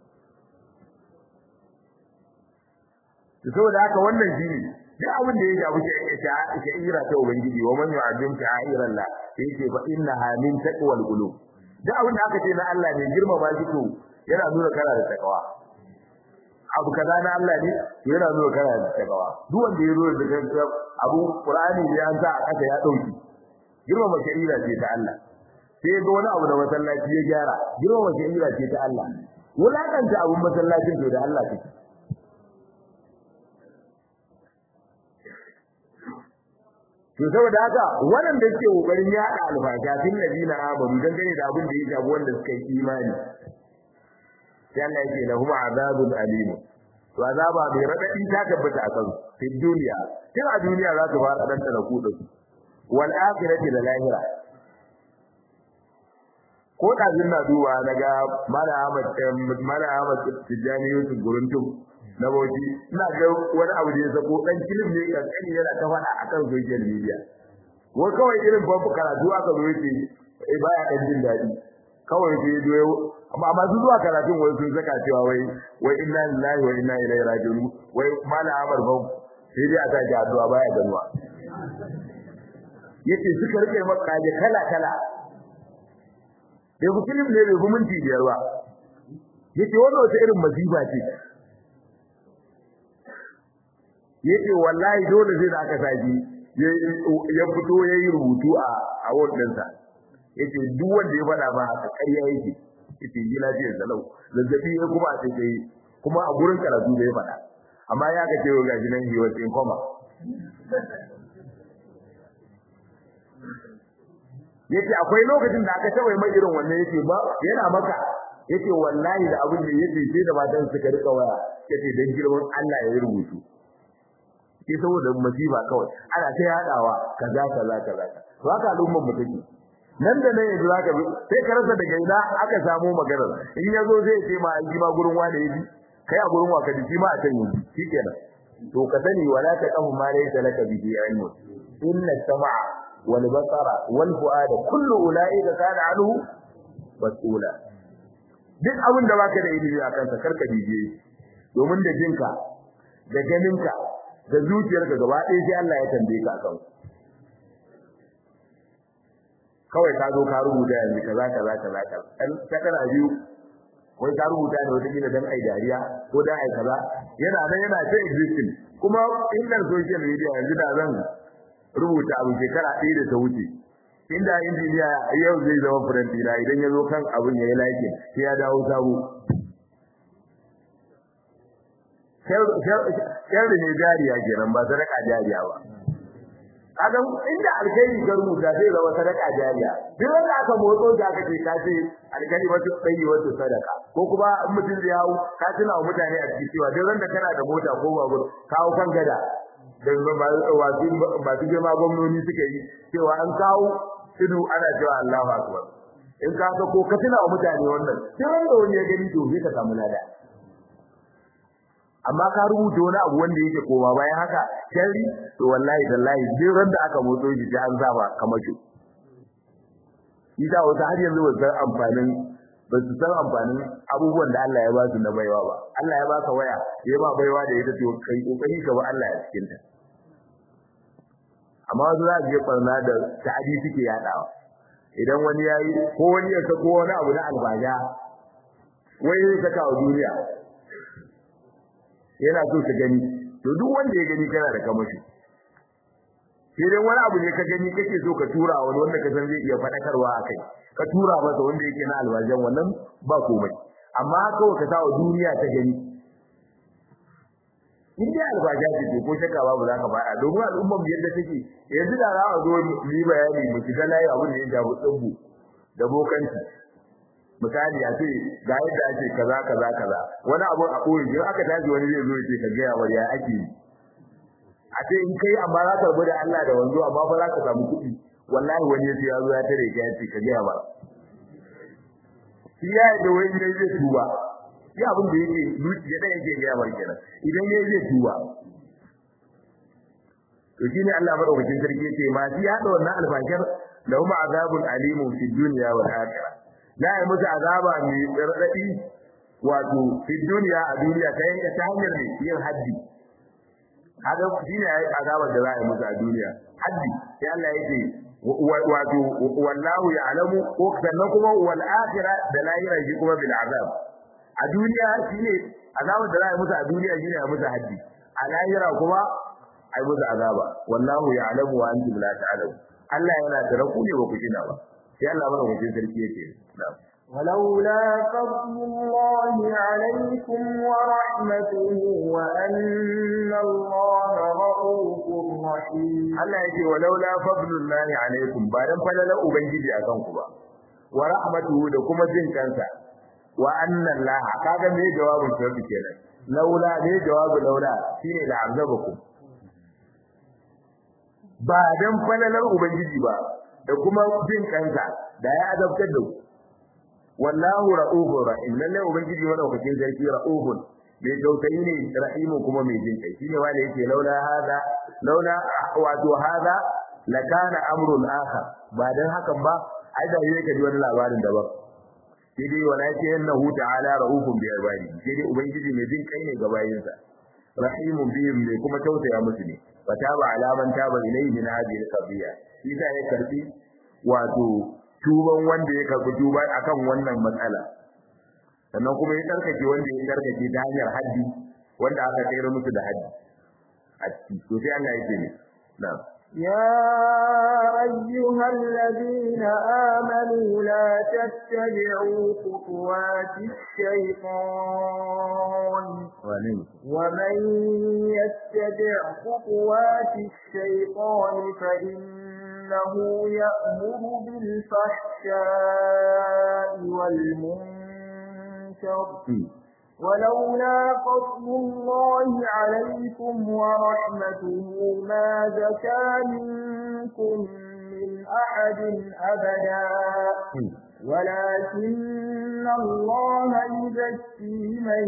to saboda haka wannan shi ne duk abin da ya shafi sha'ira ta ubangiji wa man yu'azzim sha'iran la yake fa innaha min taqwal qulub duk abin da aka ce na Allah ne girmama shi to yana nuna kana da takawa abu kaza na Allah ne yana nuna kana da takawa duk wanda ya zo da gaskiya abu Qur'ani ne an sa a kasa ya dauki girmama sha'ira ce ta Allah sai ga wani abu da masallaci ya gyara girmama sha'ira ce ta Allah wulakanta abun masallacin to da Allah take to saboda haka wannan da ke kokarin yaɗa alfasha fil ladina amanu dan gane da abin da ya shafi wanda suka yi imani sai Allah yake lahum azabun alim to azaba mai radadi ta tabbata a kan fi duniya tun a duniya za su fara danta da kudu wal akhirati da lahira ko da na duba naga mala Ahmad mala Ahmad Tijani Yusuf Guruntum na bauchi ina ga wani abu da ya sako dan kilim ne kankani yana ta faɗa akan social media ko kawai irin babu karatu aka zo yake eh baya dan jin daɗi kawai sai zo amma amma su zuwa karatun wai sun saka cewa wai wai inna lillahi wa inna ilaihi raji'un wai mala amar ba sai dai a ta ji addu'a baya ganuwa yace suka rike maka je kala kala bai ku kilim ne bai ku minti biyar ba yace wannan wata irin masifa ce yace wallahi dole sai da aka saki ya fito yayi rubutu a a wannan sa yace duk wanda ya faɗa ba haka ƙarya yake yace yi lafiyar salau zazzabi ya kuma a sai kuma a gurin karatu da ya faɗa amma ya ga cewa gaji nan hiwa in koma yace akwai lokacin da aka tawaye mai irin wannan yace ba yana maka yace wallahi da abin da yace sai da matan suka rika waya yace dan girman Allah ya rubutu sai saboda masifa kawai ana ta yadawa kaza kaza kaza to haka al'ummar mu take nan da nan yanzu zaka bi sai ka rasa daga ina aka samu maganar in yazo zai ce ma an ji ma gurin wani yaji kai a gurin waka ji ma a can yanzu shikenan to ka sani wala ta qafu ma laysa laka bihi ilmu inna sam'a wal basara wal fuada kullu ulaika kana anhu mas'ula duk abin da baka da ilimi a kansa karka bibiye domin da jinka da ganinka da zuciyarka gaba ɗaya sai Allah ya tambaye ka akan kawai ka zo ka rubuta yanzu kaza kaza kaza kaza dan sakara biyu wai ka rubuta ne wata kila dan ai dariya ko dan ai kaza yana nan yana ta existing kuma indan social media yanzu da zan rubuta abu shekara ɗaya da ta wuce inda injiniya yau zai zama friend dina idan ya zo kan abin ya yi like sai ya dawo sabo sharri ne jariya kenan ba sadaka jariya ba kaga inda alkhairi ka rubuta zai zama sadaka jariya duk wanda aka motso da aka ce ka ce alkhairi wato tsayi wato sadaka ko kuma in mutum zai hawo ka tuna wa mutane a cikin cewa duk wanda kana da mota ko babur kawo kan gada da wasu masu girma gwamnoni suka yi cewa an kawo tudu ana cewa Allahu akbar in ka ga ko ka tuna wa mutane wannan sai wanda wani ya gani to zai ka samu lada amma ka rubuta wani abu wanda yake koma bayan haka sharri to wallahi tallahi duk ran da aka motso shi sai an zaba kamar shi ita wata har yanzu ba san amfanin ba su san amfanin abubuwan da Allah ya ba su na baiwa ba Allah ya baka waya ya ba baiwa da ita to kai kokari ka ba Allah ya cikin ta amma wasu za su je barna da ta'adi suke yadawa idan wani yayi ko wani ya sako wani abu na albaja wai ya saka wa duniya yana so ka gani to duk wanda ya gani kana da kamashi sai dai wani abu ne ka gani kake so ka tura wani wanda ka san zai iya fadakarwa akai ka tura masa wanda yake na alwajan wannan ba komai amma kawai ka sawa duniya ta gani in dai albaja ce to ko shakka babu za ka fada domin al'ummar yadda take yanzu da za a zo mu yi bayani mu shiga layi abin da ya shafi tsubbu da bokanci misali a ce ga yadda ake kaza kaza kaza wani abu a koyi idan aka tashi wani zai zo ya ce ka ga ya ya ake yi a ce in kai amma za ka rubu da Allah da wanzo amma fa za ka samu kuɗi wallahi wani ya ce ya zo ya tare ka ya ce ka ga ba shi ya yi da wani ne zai tuba shi abin da yake zuciya da yake ga ba kenan idan ya zai tuba to shine Allah madaukakin sarki yace ma shi hada wannan alfashar lahum azabun alimun fid dunya wal akhirah za a yi musu azaba mai raɗaɗi wato fi duniya a duniya ta yanka ta hanyar ne yin haddi haka shi ne azabar da za a yi musu a duniya haddi sai Allah ya ce wato wallahu ya alamu ko sannan kuma wal akhirah da lahira shi kuma bil azab a duniya shi ne azabar da za a yi musu a duniya shi ne a musu haddi a lahira kuma a yi musu azaba wallahu ya alamu wa antum la ta'lamu Allah yana da raku ne ba ku kina ba sai Allah mana mutum sarki yake na'am ولولا فضل الله عليكم ورحمته وأن الله رؤوف رحيم Allah yake walaula fadlullahi alaikum ba dan falalar ubangiji akan ku ba wa rahmatuhu da kuma jin kansa wa anna Allah kaga me jawabin sarki kenan laula ne jawabu laula shine da azabakum ba dan falalar ubangiji ba da kuma jin kansa da ya azabtar da ku wallahu ra'ufur rahim lalle ubangiji madaukakin sarki ra'ufun mai tausayi ne rahimu kuma mai jin kai shine wanda yake laula hada laula wato hada lakana amrun akhar ba dan hakan ba ai da yake ji wani labarin daban sai dai wala yake innahu ta'ala ra'ufun bi ibadi sai dai ubangiji mai jin kai ne ga bayinsa rahimun bihim ne kuma tausaya musu ne fataba alaman taba ilayhi min hadhihi al-qadiya shi ya karbi wato tuban wanda ya karbi tuba akan wannan matsala sannan kuma ya tsarkake wanda ya tsarkake ta hanyar haddi wanda aka tsere musu da haddi a ciki to sai Allah yake ne na'am يا أيها الذين آمنوا لا تتبعوا خطوات الشيطان ومن يتبع خطوات الشيطان فإن إنه يأمر بالفحشاء والمنكر ولولا فضل الله عليكم ورحمته ما زكى منكم من أحد أبدا ولكن الله يزكي من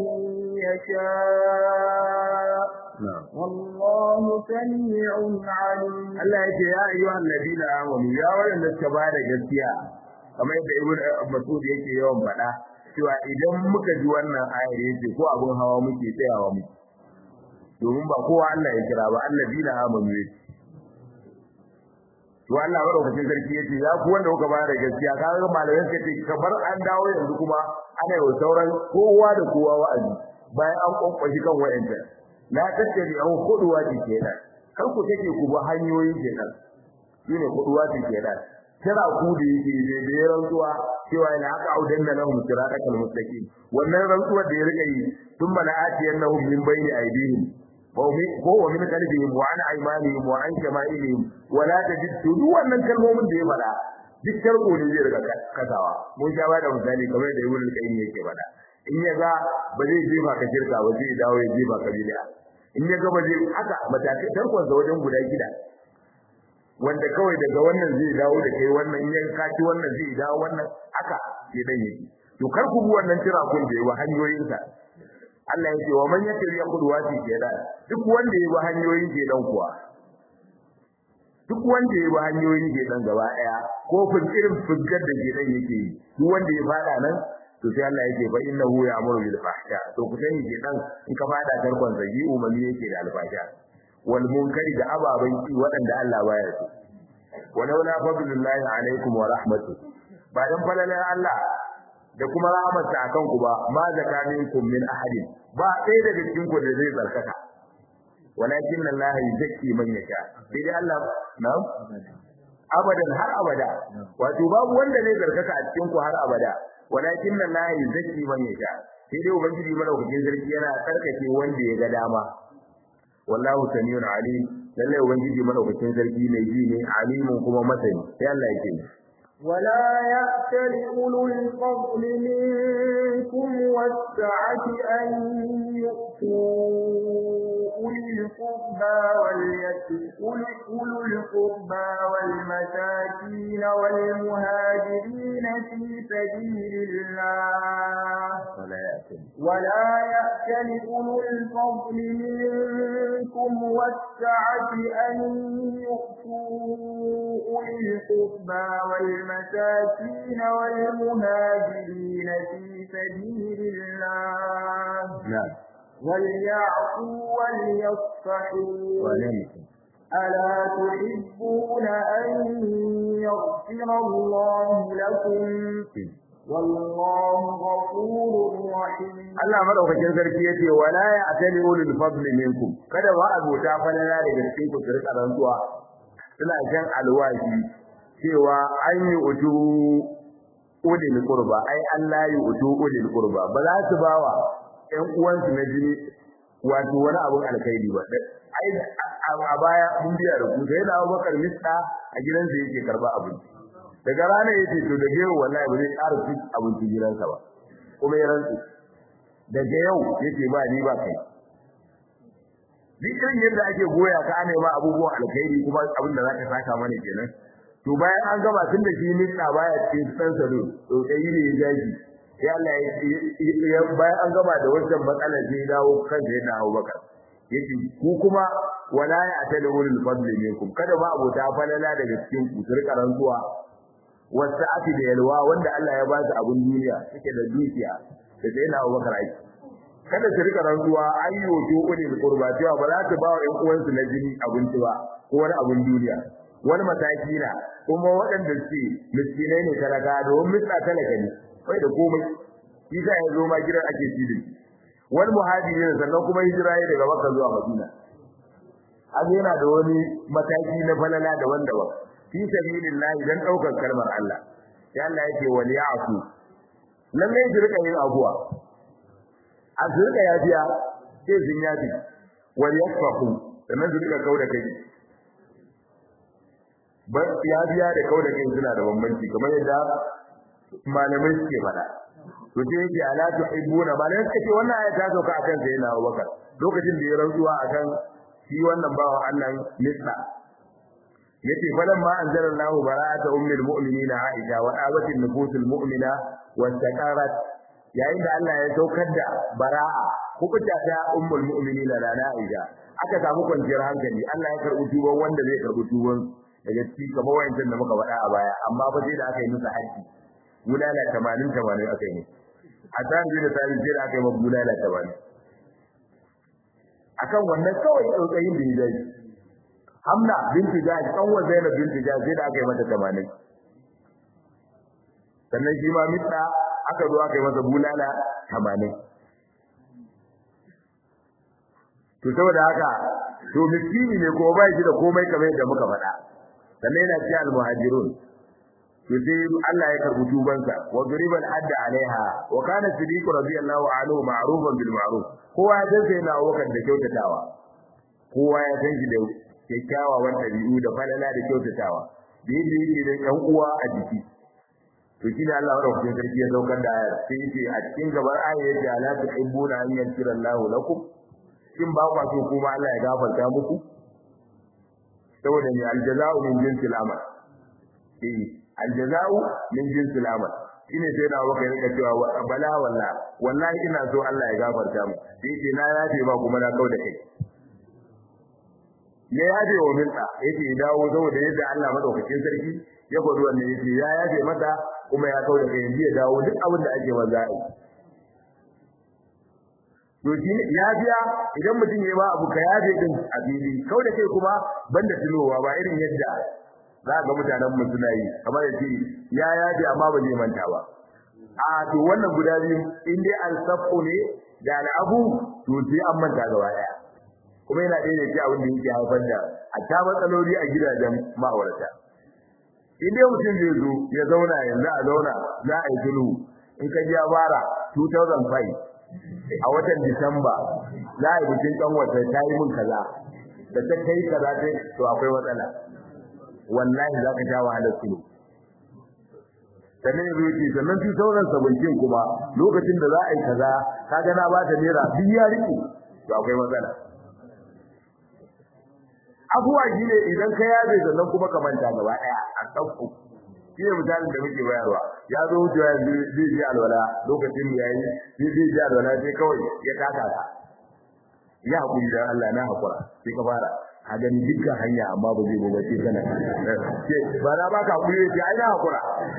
يشاء والله سميع عليم Allah yake ya ayyuhan ladina amanu ya wanda suka bada gaskiya kamar yadda Ibn Mas'ud yake yawan faɗa cewa idan muka ji wannan ayar yace ko abun hawa muke tsayawa mu domin ba kowa Allah ya kira ba alladina amanu yake to Allah madaukakin sarki yace ya ku wanda kuka bada gaskiya kaga malamai suka ce kamar an dawo yanzu kuma ana yi sauran kowa da kowa wa'azi bayan an kwankwashi kan wa'anta la tattabi an kuduwa ce kenan kar ku take ku ba hanyoyin kenan shine kuduwa ce kenan kira ku da yake da da rantsuwa cewa ina aka audan da lahum siratal mustaqim wannan rantsuwa da ya rika yi thumma la atiyannahum min bayni aydihim wa min ko wa min qalbihim wa an aymanihim wa an shama'ilihim wa la tajid duk wannan kalmomin da ya faɗa duk tarko ne zai riga kasawa mun sha ba da misali kamar da ibnu qayyim yake faɗa in ya ga ba zai jefa ka shirka ba zai dawo ya jefa ka bid'a in ya ga ba zai haka matakai tarkon sa wajen guda gida wanda kawai daga wannan zai dawo da kai wannan in ya kaci wannan zai dawo wannan haka ke dan yake to kar ku bi wannan tira kun da yawa hanyoyin sa Allah ya ce wa man yakri yaqudwati kenan duk wanda ya bi hanyoyin ke dan kuwa duk wanda ya bi hanyoyin ke dan gaba daya ko fin irin fuggar da ke dan yake yi duk wanda ya fada nan to sai Allah yake fa innahu ya'muru bil fahsha to ku sani ke dan in ka fada tarkon zagi umarni yake da alfasha wal munkari da ababan ki waɗanda Allah baya so walaula fadlullahi alaikum wa rahmatuhu ba dan falalar Allah da kuma rahmatsa akan ku ba ma zakaminkum min ahadin ba ɗaya daga cikin ku da zai zarkaka walakin Allah yuzakki man yasha sai dai Allah na'am abadan har abada wato babu wanda zai zarkaka a cikin ku har abada walakin Allah yuzakki man yasha sai dai ubangiji madaukakin sarki yana tsarkake wanda ya ga dama wallahu samiun alim lalle ubangiji madaukakin sarki mai ji ne alimun kuma masani sai Allah yake ولا يأتل أولو الفضل منكم والسعة أن يؤتوا أولي القربى أولو القربى والمساكين والمهاجرين في سبيل الله ولا يأتل أولو الفضل منكم والسعة أن يؤتوا أولي القربى والمساكين والمهاجرين في سبيل الله نعم وليعفوا وليصفحوا ألا تحبون أن يغفر الله لكم والله غفور رحيم Allah madaukakin sarki yace wala ya atali ulul fadli minkum kada ba abota falala daga cikin ku rika rantsuwa suna jan alwashi cewa an yi utu ulil qurba ai Allah yi utu ulil qurba ba za su bawa ƴan uwansu na jini wato wani abun alkhairi ba ai a baya mun biya da ku sai da Abubakar Mista a gidansa yake karba abinci daga rana yace to da yau wallahi ba zai ƙara cin abinci gidansa ba kuma ya rantsu daga yau yake ba ni ba kai duk irin yadda ake goya ka ana ma abubuwan alkhairi kuma abin da zaka saka mana kenan to bayan an gama tun da shi Mista baya cikin san salo to dai ne ya jaji sai Allah ya bayan an gama da wannan matsalar sai dawo kan da yana Abubakar yace ku kuma wala ya atala ulul fadli minkum kada ba abota falala daga cikin ku turka rantsuwa wasa'ati da yalwa wanda Allah ya ba su abun duniya suke da dukiya da sai na Abubakar aiki kada su rika rantsuwa ayyo to ulul qurba cewa ba za su ba wa ƴan uwansu na jini abinci ba ko wani abun duniya wani mataki na kuma waɗanda suke miskinai ne talaka domin mista talaka ne bai da komai shi sa ya zo ma gidan ake ci da wani muhajirin sannan kuma hijira ya daga Makka zuwa Madina an yana da wani mataki na falala daban-daban fi sabilillah dan daukar kalmar Allah sai Allah yake wal ya'fu lalle ji rika yin abuwa a su rika yafiya sai sun yafi wal yasfahu sannan su rika kauda kai ba ya biya da kauda kai suna da bambanci kamar yadda malamai suke faɗa to sai yake ala tuhibbuna malamai suka ce wannan aya ta sauka akan sai na Abubakar lokacin da ya rantsuwa akan shi wannan bawan Allah Misra yace falan ma anzalallahu bara'ata ummul mu'minina Aisha wa awatin nufusul mu'mina wa taqarat yayin da Allah ya saukar da bara'a hukunta ta ummul mu'minina da Aisha aka samu kwanciyar hankali Allah ya karbi tuban wanda zai karbi tuban daga cikin kamar wayancin da muka faɗa a baya amma ba sai da aka yi musu haji bulala 80 80 aka yi a tsarin da tsarin sai da aka yi ma bulala 80 akan wannan kawai tsautsayin da ya dace Hamna binti Jahsh dan wa Zainab binti Jahsh sai da aka yi mata 80 sannan shi ma mitsa aka zo aka yi masa bulala 80 to saboda haka to miskini ne ko bai shi da komai kamar yadda muka faɗa sannan yana cikin al-muhajirun to sai Allah ya karbi tubansa wa duriban adda alaiha wa kana siddiq radiyallahu anhu ma'rufan bil ma'ruf kowa ya san sai na wakar da kyautatawa kowa ya san shi da kyakkyawan ɗabi'u da falala da kyautatawa da yadda yake da ƴan uwa a jiki to shi ne Allah madaukakin sarki ya saukar da ayar sai yace a cikin gabar ayar yace ala tuhibbuna an yaghfira Allahu lakum shin ba kwa so kuma Allah ya gafarta muku saboda ne aljaza'u min jinsil amal eh aljaza'u min jinsil amal shine sai da baka rika cewa bala walla wallahi ina so Allah ya gafarta mu sai yace na yafe ba kuma na kauda kai ya yafe wa minta yace dawo saboda yadda Allah madaukakin sarki ya gwada wannan yace ya yafe mata kuma ya kauda kai yanzu ya dawo duk abin da ake maza yi to shi ya biya idan mutum ya ba abu ka yafe din a fili kauda kai kuma banda tunowa ba irin yadda za ga mutanen mu suna yi kamar yace ya yafe amma ba zai manta ba a to wannan guda biyu in dai al-safu ne da al-abu to sai an manta gaba daya kuma yana ɗaya da ke abin da yake haifar da a ta matsaloli a gidajen ma'aurata in dai mutum zai zo ya zauna yanzu a zauna za a yi sulhu in ka ji ya fara 2005 a watan Disamba za a yi bikin kanwata ta yi min kaza da ta kai kaza ta to akwai matsala wallahi za ka sha wahalar sulhu sannan yanzu yake sannan 2017 kuma lokacin da za a yi kaza kaga na ba ta naira biya rike to akwai matsala abuwa shine idan ka yabe sannan kuma ka manta gaba daya a dauko shine misalin da muke bayarwa ya zo wucewa zai ji alwala lokacin da yayi zai zai ji alwala sai kawai ya taka ka ya hakuri da Allah na hakura sai ka fara a gani dukkan hanya amma ba zai gobe sai kana ce ba na baka hakuri sai ai na hakura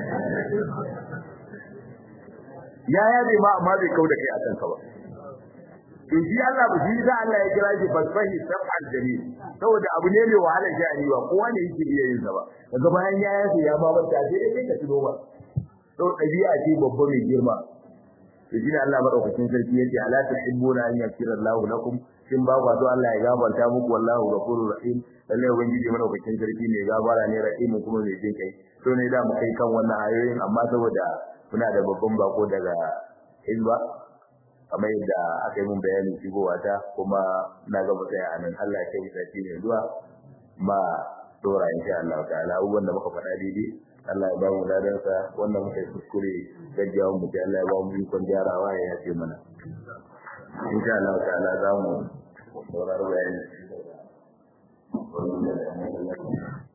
ya yabe ma amma bai kauda kai a kanka ba to shi Allah ba shi da Allah ya kira shi fasfahi sab'al jamil saboda abu ne mai wahala sha'ani ba kowa ne yake iya yin sa ba daga bayan ya yace ya ba wata sai dai ka tuno ba to dabi'a ce babba mai girma to shi ne Allah madaukakin sarki yace ala tuhibbuna an yaghfira Allahu lakum shin ba ku so Allah ya gafarta muku wallahu ghafurur rahim lalle ubangiji madaukakin sarki ne gabara ne rahim kuma mai jin kai to ne da mu kai kan wannan ayoyin amma saboda muna da babban bako daga Hizba kamar yadda aka yi mun bayanin shigowa ta kuma na ga mutsaya a nan Allah ya kai sati ne zuwa ma dora insha Allah ta'ala abubuwan da muka faɗa daidai Allah ya ba mu ladan sa wannan muka yi kuskure gaggawa mu ta Allah ya ba mu ikon gyarawa ya yace mana insha Allah ta'ala za mu saurari bayani